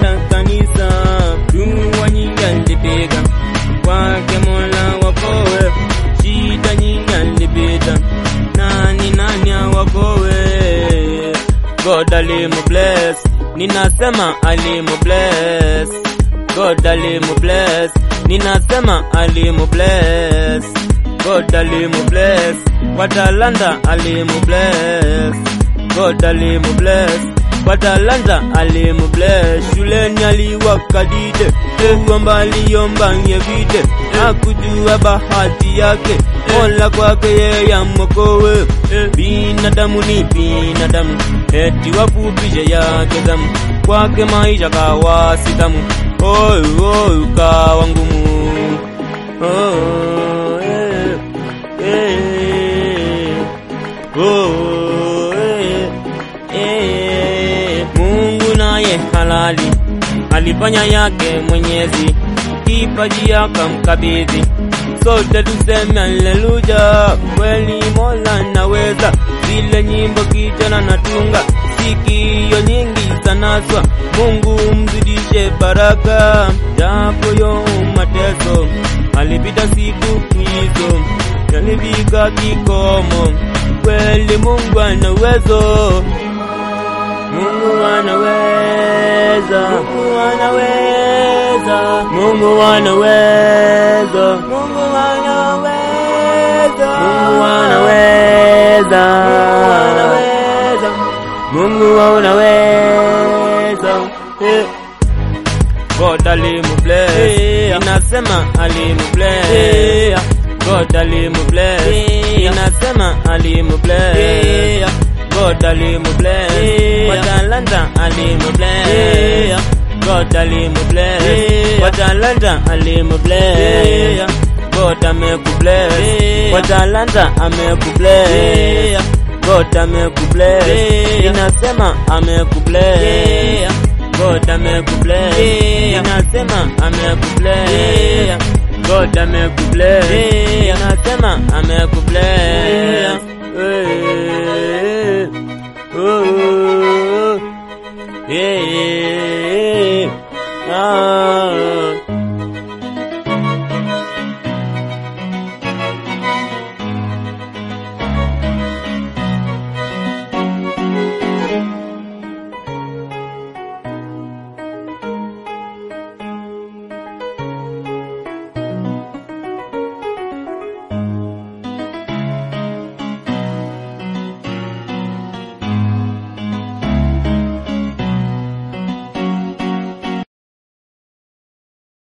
kwenda kanisa, dua nyingi alipiga kwake Mola wakowe, shida nyingi alipita, nani nani awakowe? God alimu bless, ninasema alimu bless. God alimu bless, ninasema alimu bless. God alimu bless, kwa talanta alimu bless. God alimu bless, kwa talanta alimu bless. Shuleni aliwakadide, kuomba aliomba ngevide, hakujua bahati yake, Mola kwake yeye amokowe. Binadamu ni binadamu, eti wafupishe yake damu, kwake maisha kawa sitamu, oyu oyu kawa ngumu. Oh, eh, eh, oh, eh, eh. Mungu naye halali alifanya yake Mwenyezi, kipaji akamkabidhi, sote tuseme haleluya, kweli Mola naweza. Zile nyimbo kijana natunga, sikio nyingi zanaswa, Mungu mzidishe baraka, japo yo mateso alipita siku hizo, yalifika kikomo, kweli Mungu ana uwezo. Mungu anaweza, Mungu anaweza, Mungu anaweza, Mungu anaweza, Mungu anaweza, Mungu anaweza. Eh. God alimu bless, inasema alimu bless. God alimu bless, inasema alimu bless. God alimu bless, kwa talanta alimu bless. God alimu bless, kwa talanta alimu bless. God amekubless, kwa talanta amekubless. God amekubless, inasema amekubless. God amekubless, inasema amekubless. God amekubless, inasema amekubless. Eh, oh, yeah.